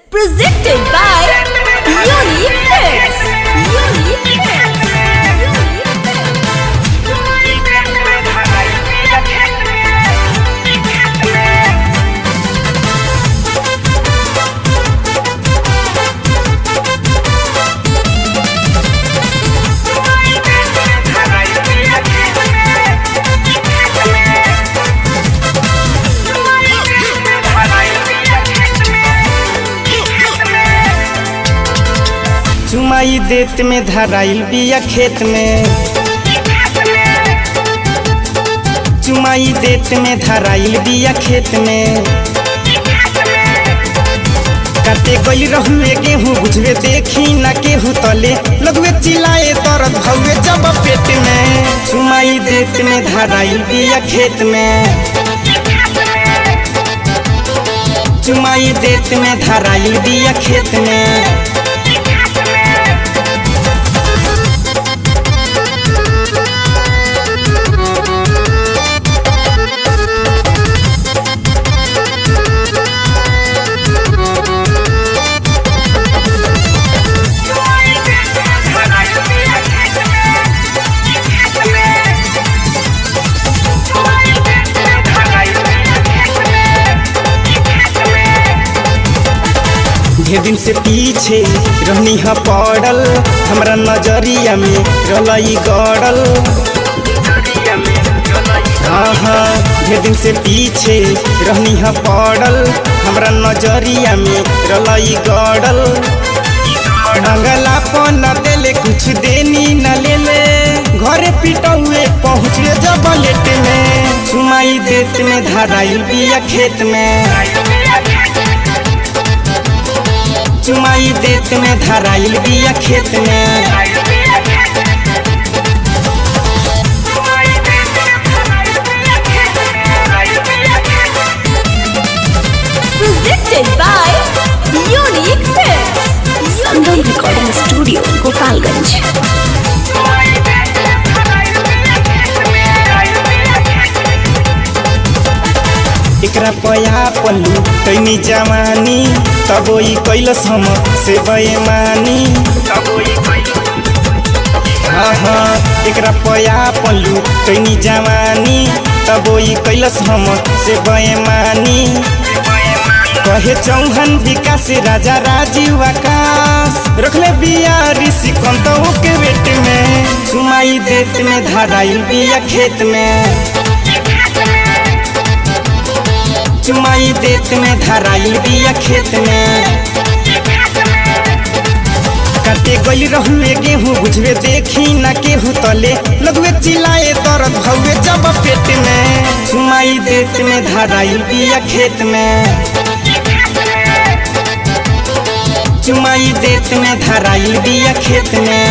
Presented by Unique Films. Unique Films. Unique Films. चुमाई देत में धराइल बिया खेत में चुमाई देत में धराइल बिया खेत में काटे गई रहुए गेहूँ बुझवे देखी न केहू तले लगवे चिल्लाए दर्द भौवे जब पेट में चुमाई देत में धराइल बिया खेत में चुमाई देत में धराइल बिया खेत में ढेर दिन से पीछे रहनी ह पड़ल हमरा नजरिया में रलई गड़ल हाँ हाँ ढेर दिन से पीछे रहनी ह पड़ल हमरा नजरिया में रलई गड़ल मंगला पर न देले कुछ देनी न लेले घरे पिटौए पहुँचे जब लेट में सुमाई देत में धराइल बिया खेत में चुमाई देत में धराइल बिया खेत में Presented by Unique Films. Sangam recording studio Gopalganj एकरा पया पल्लू तैनी जवानी तब ई कैलस हम से बेमानी हाँ हाँ एकरा पया पल्लू तैनी जवानी तब ई कैलस हम से बेमानी कहे चौहन विकास राजा राजीव आकाश रखले बिया ऋषि कंतों के बेट में सुमाई देत में धराइल बिया खेत में चुमाई देत में धराइल बिया खेत में काटे गई रहुए गेहूँ बुझवे देखी न केहू तले लगवे चिल्लाए दर्द भौवे जब पेट में चुमाई देत में धराइल बिया खेत में चुमाई देत में धराइल बिया खेत में